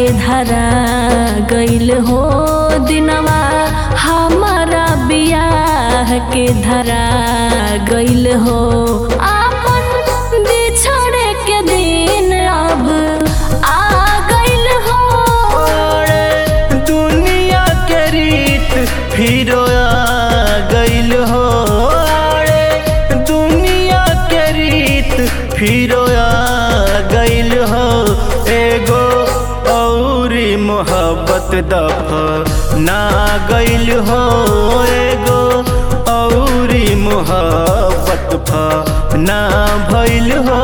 धरा गइल हो दिनवा हमारा बियाह के धरा गइल हो आपन बिछड़े के दिन अब आ गइल हो अरे दुनिया के रीत फिर आ गइल हो अरे दुनिया के रीत फिर आ गइल हो एगो औरी मोहब्बत दफ ना गइल हो एगो औरी मोहब्बत फ ना भइल हो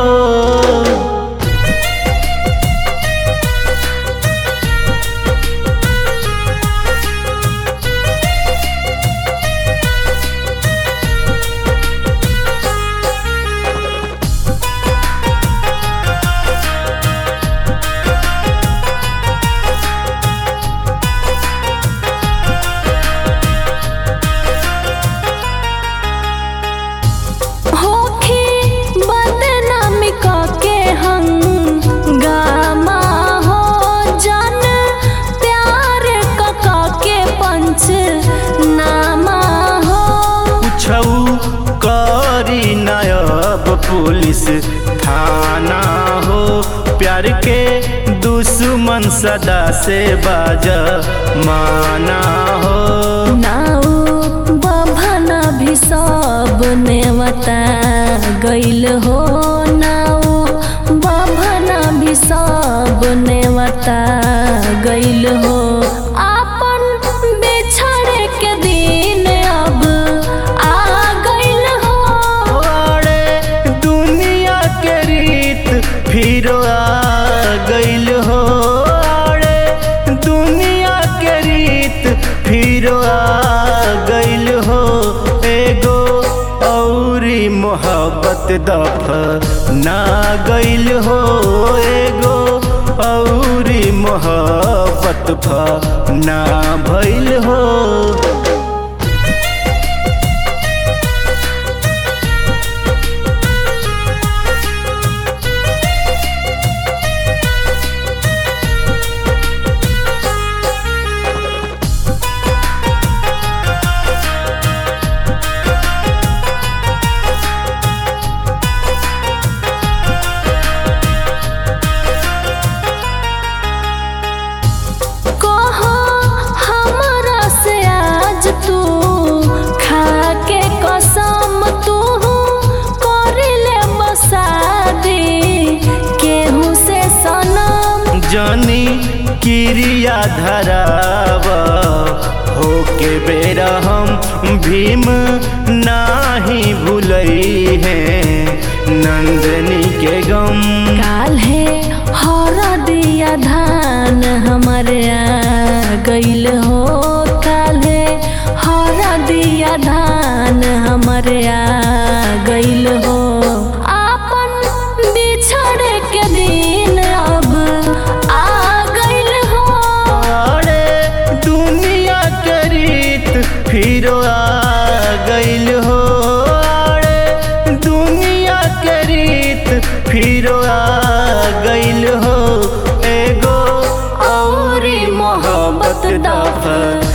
होखी बदनामी के हम गामा हो जन प्यार कका के पंच नामा हो छऊ करी नायब पुलिस थाना हो प्यार के दुश्मन सदा से बाज माना हो नाउ बभना भी सब नेवता गइल हो नाउ बभना भी सब नेवता गइल हो आपन बिछड़े के दिन अब आ गइल हो अरे दुनिया के रीत फिर आ गइल हो अरे दुनिया के रीत फिर आ गइल हो एगो औरी मोहब्बत दफ ना गइल हो एगो औरी मोहब्बत फ ना भइल हो कहो हमरा से आज तू खा के कसम तू करिले बसादी केहू से सनम जानी क्रिया धराव होके बेरा हम भीम नाही भूलई है नंदनी के गम काल है हर दिया धान हमारे आ गइल हो काल है हर दिया धान हमारे आ गइल हो आपन बिछड़े के दिन अब आ गइल हो अरे दुनिया के रीत फिर आ गइल हो अरे दुनिया के रीत फिर आ गइल हो एगो औरी मोहब्बत दफ